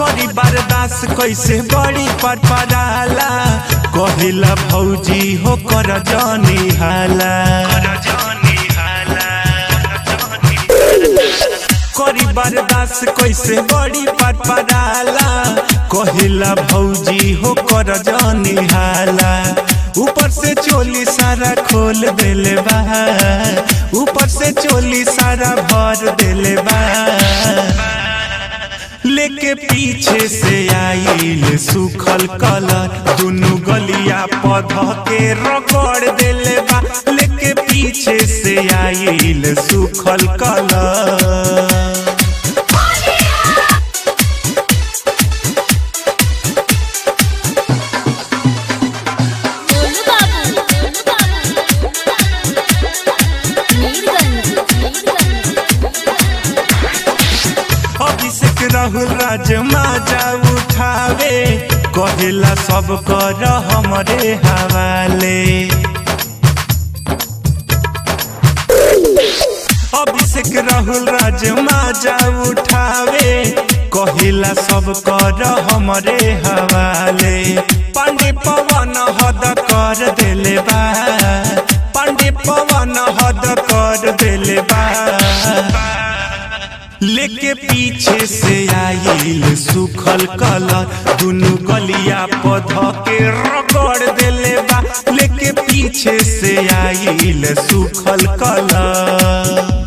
करी बर्दाश्त कैसे बड़ी पटपराला कहिला भौजी हो कर जानी हाला करी बर्दाश्त कैसे बड़ी पटपराला कहिला भौजी हो कर जानी हाला ऊपर से चोली सारा खोल देले बा ऊपर से चोली सारा भर देले बा लेके पीछे से आइल सुखल कलर दुनु गलिया पध के रगड़ देले बा लेके पीछे से आइल सुखल कलर गोलू बाबू गोलू बाबू मीरगंज अभिषेक राहुल राज माजा उठावे कहेला सब कर हमरे हवाले अभिषेक राहुल राज माजा उठावे कहिला सब कर हमरे हवाले पांडे पवन हद कर देले बा पांडे पवन हद कर देले बा लेके पीछे से आइल सुखल कलर दुनु गलिया पध के रगड़ देले बा लेके पीछे से आइल सुखल कलर